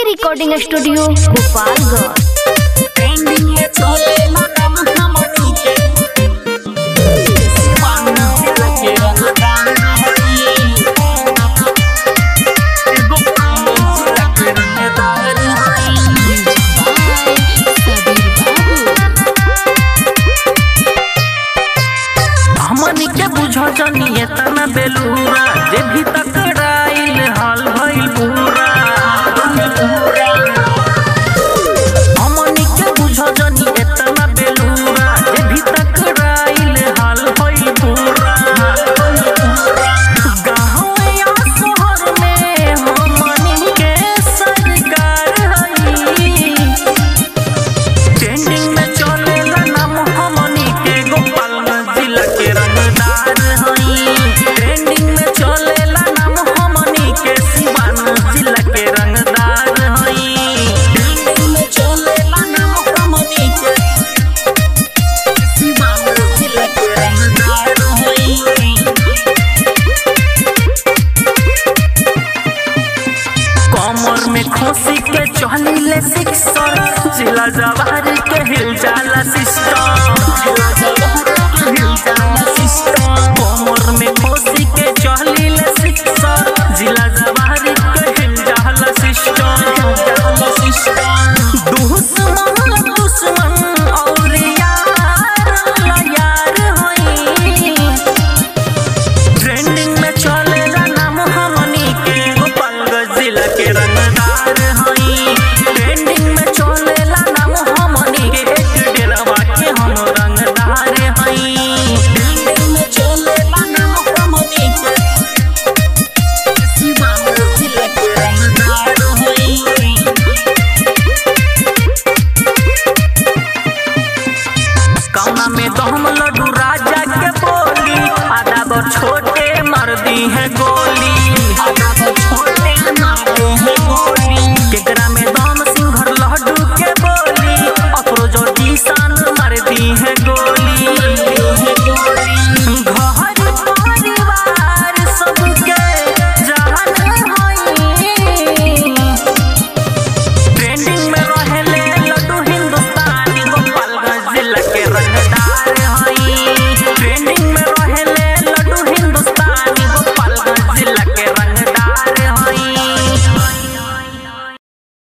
recording studio Gopalganj हमनी के बुझो जनिए तना बेलूरा जे भी तकराइल हाल भइल पूरा हमनी के बुझो जनिए तना बेलूरा जे भी तकराइल हाल भइल पूरा गाँव या शहर में हमनी के सरकार हई ट्रेंडिंग में चलेला नाम हमनी के गोपालगंज जिला के रंगदार हई ट्रेंडिंग में चलेला नाम हमनी के सिवान जिला के रंगदार हई ट्रेंडिंग में चलेला नाम हमनी के सिवान जिला के रंगदार हई कमर में खोसी के चलिले सिक्सर जिला जवार के हिल जाला सिस्टम कमर में खोसी के चलिले सिक्सर जिला जवार के हिल जाला सिस्टम दुश्मन दुश्मन और यार यार होई ट्रेंडिंग में चलेला नाम हमनी के गोपालगंज जिला के रंगदार हई ट्रेंडिंग में चलेला नाम हमनी के एक डेरवा के हम रंगदार हई ट्रेंडिंग में चलेला नाम हमनी के सिवान जिला के रंगदार हई कौना में दम लड्डू राजा के बोली आधा बर छोटे मर दी है गोली